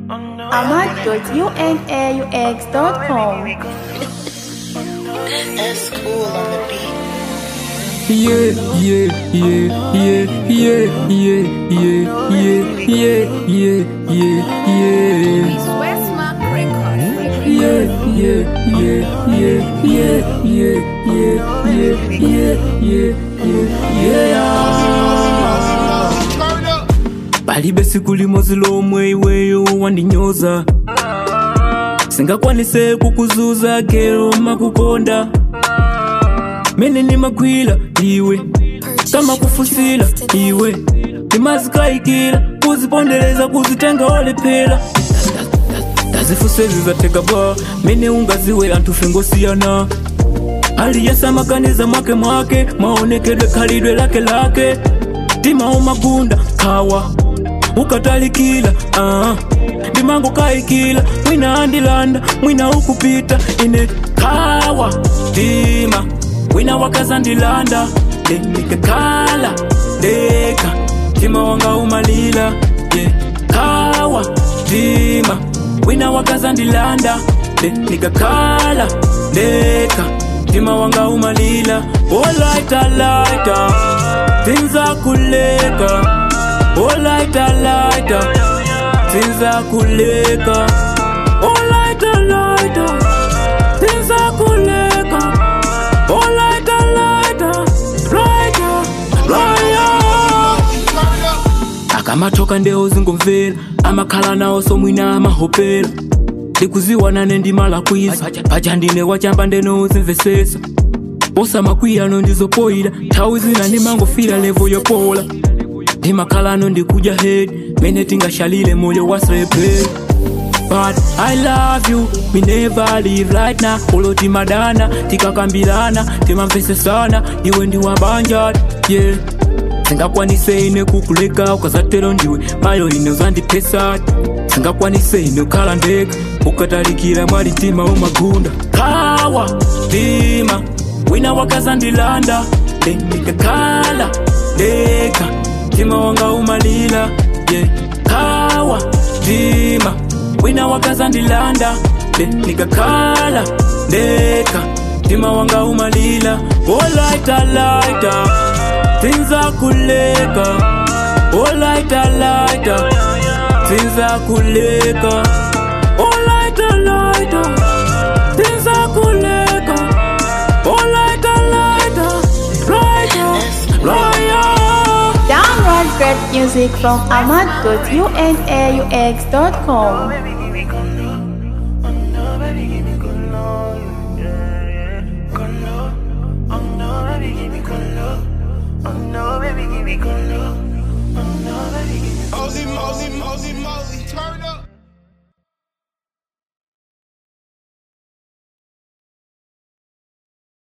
ahmad.unaux.com. That's cool on the beat. Yeah, yeah, yeah, yeah, yeah, yeah, yeah, yeah, yeah, yeah, yeah, yeah. Westmark Records. Yeah, yeah, yeah, yeah, yeah, yeah, yeah, yeah, yeah, yeah, yeah. palibe siku limodzi lomwe iweyo wandinyoza singakwanise kukuzuza kero makukonda mene nimagwira iwe kama kufusila iwe timazikayikila kuzipondereza kuzitenga olephera tazifusezi zateka ba mene ungaziwe anthu fengosiyana aliyesamakaniza mwake mwake maonekedwe khalidwe lake lake timawo magunda khawa ukatalikila uh. ndimango kayikila mwina andilanda mwina ukupita ine khawa tima wina wakazandilanda ndikakhala ndeka tima wanga umalila yeah. khawa tima wina wakazandilanda ndikakhala ndeka tima wanga umalila olaitalaita tinzakuleka olaitalaita tinzakuleka olaitalaita tinzakuleka olaitalaita laita laya akamatoka ndeo zingomvera amakhala nawo somwina amahopera ndikuziwanane ndimala kwiza paja ndine wachamba ndenozimvesesa osamakwiyano ndizopoyira nthawi zina ndimangofira levo yopola ndimakhalano ndikuja head mene tingashalile moyo wasreperi But I love you, we never leave right now Olo timadana, tikakambirana, timamvesesana Iwe ndi wabanjad, yeah singakwanise ine kukuleka ukazatero ndiwe mayo ine uzandipesati singakwanise ine ukhala ndeka ukatalikira mwali mtima umagunda khawa tima wina wakazandilanda ndikakhala ndeka mtima wanga umalila yeah. khawa tima wina wakazandilanda ndikakhala ndeka mtima wanga umalila olaitalaita tinzakuleka olaitalaita tinzakuleka olaitalaita tinzakuleka olaitalaita laita laya Download great music from ahmad.unaux.com. Mosey, Mosey, Mosey, Mosey, turn